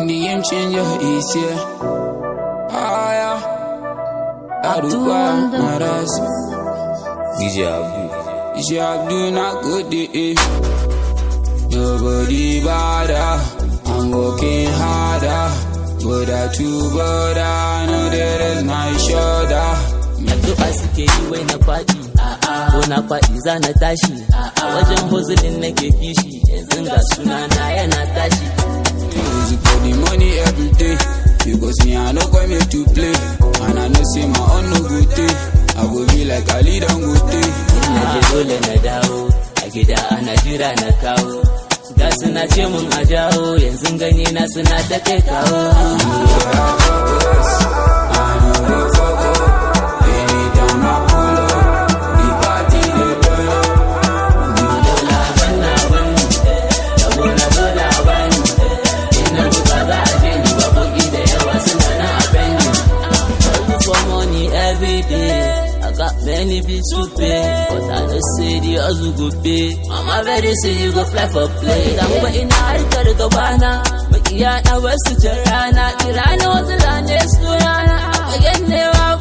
The game changer is here. Ah, yeah. Aduba, Maras. DJ Abdul. Is your Abdul not good? Eh? Nobody bother. I'm working harder. But I too bother. No, there is my shoulder. addu'a suke yi wai na faɗi ko na faɗi za na tashi wajen hozulin nake kishi yanzu ga sunana yana tashi Music for the money every day. Because me, I know come here to play. And I know say my own no good day. I go be like Ali Dangote. na je dole na dawo a gida ana jira na kawo ga suna ce mun a jawo yanzu gani na suna ta kai kawo Anytime I pull up, the party they turn up. dola banna ban rabo na dola ban ina buka za a je ni ba kuɗi da yawa suna na a bendi Hustle for money every day I got many bills to pay But I know say the hustle go pay Mama very say you go fly for play Dan ba ina harkar gabana Makiya na wasu ta rana Kira na wasu rane su rana A fagen newa